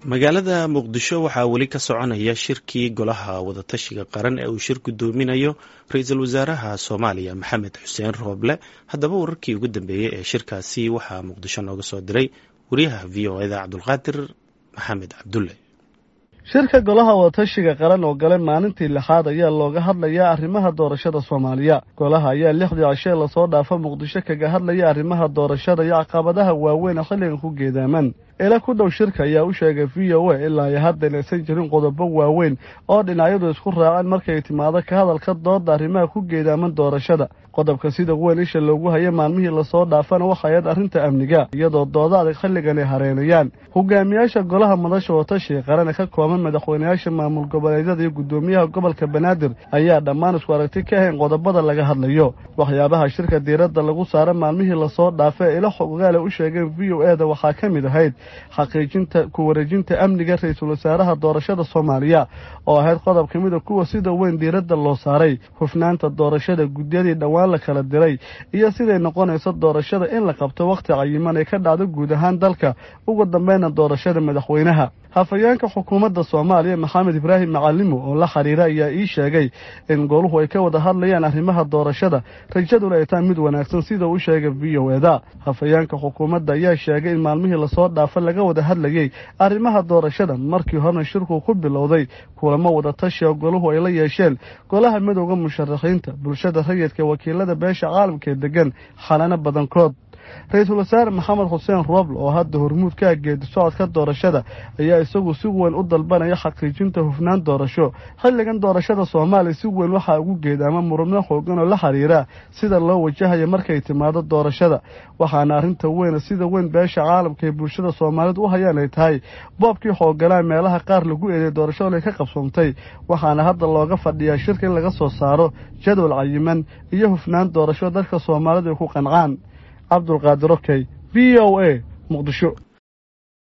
magaalada muqdisho waxaa weli ka soconaya shirkii golaha wadatashiga qaran ee uu shir gudoominayo ra-iisul wasaaraha soomaaliya maxamed xuseen rooble haddaba wararkii ugu dambeeyey ee shirkaasi waxaa muqdisho nooga soo diray wariyaha v o eda cabdulqaadir maxamed cabdulle shirka golaha wadatashiga qaran oo gale maalintii lixaad ayaa looga hadlayaa arrimaha doorashada soomaaliya golaha ayaa lixdii cishee lasoo dhaafa muqdisho kaga hadlaya arrimaha doorashada iyo caqabadaha waaweyn ee xilligan ku geedaaman ila ku dhow shirka ayaa u sheegay v o a ilaa iyo haddan aysan jirin qodobo waaweyn oo dhinacyadu isku raaceen markay timaado ka hadalka dooda arrimaha ku geedaaman doorashada qodobka sida weyn isha loogu haya maalmihii lasoo dhaafana waxayaed arrinta amniga iyadoo dooda adag xilligan ay hareenayaan hogaamiyaasha golaha madasha wadatashiga qaran ee ka kooban madaxweynayaasha maamul goboleedyada iyo guddoomiyaha gobolka banaadir ayaa dhammaan isku aragti ka ahayn qodobada laga hadlayo waxyaabaha shirka diiradda lagu saara maalmihii lasoo dhaafa ee ila xogaale u sheegeen v o e da waxaa ka mid ahayd xaqiijinta ku wareejinta amniga ra-iisul wasaaraha doorashada soomaaliya oo ahayd qodob ka mida kuwa sida weyn diiradda loo saaray hufnaanta doorashada guddiyadii dhowaan la kala diray iyo siday noqonayso doorashada in la qabto wakhti cayiman ay ka dhacdo guud ahaan dalka ugu dambeyna doorashada madaxweynaha hafayeenka xukuumadda soomaaliya maxamed ibraahim macalimo oo la xiriira ayaa ii sheegay in goluhu ay ka wada hadlayaan arrimaha doorashada rajaduna ay tahay mid wanaagsan sida uu sheegay v o eda hafayeenka xukuumadda ayaa sheegay in maalmihii lasoo dhaafa laga wada hadlayey arrimaha doorashada markii horena shirku ku bilowday kulamo wada tashi oo goluhu ay la yeesheen golaha midowda musharaxiinta bulshada rayidka wakiilada beesha caalamka ee degan xalano badankood ra-iisul wasaare maxamed xuseen rooble oo hadda hormuud ka ah geedi socodka doorashada ayaa isagu si weyn u dalbanaya xaqiijinta hufnaan doorasho xilligan doorashada soomaaliya si weyn waxaa ugu geedaama murubno xoogan oo la xiriira sida loo wajahayo markay timaado doorashada waxaana arrinta weyna sida weyn beesha caalamka ee bulshada soomaaliyeed u hayaan ay tahay boobkii xooganaa meelaha qaar lagu eeday doorashada ay ka qabsoomtay waxaana hadda looga fadhiyaa shirka in laga soo saaro jadwal cayiman iyo hufnaan doorasho dadka soomaalidu ay ku qancaan cabdulqaadir okey v o a muqdisho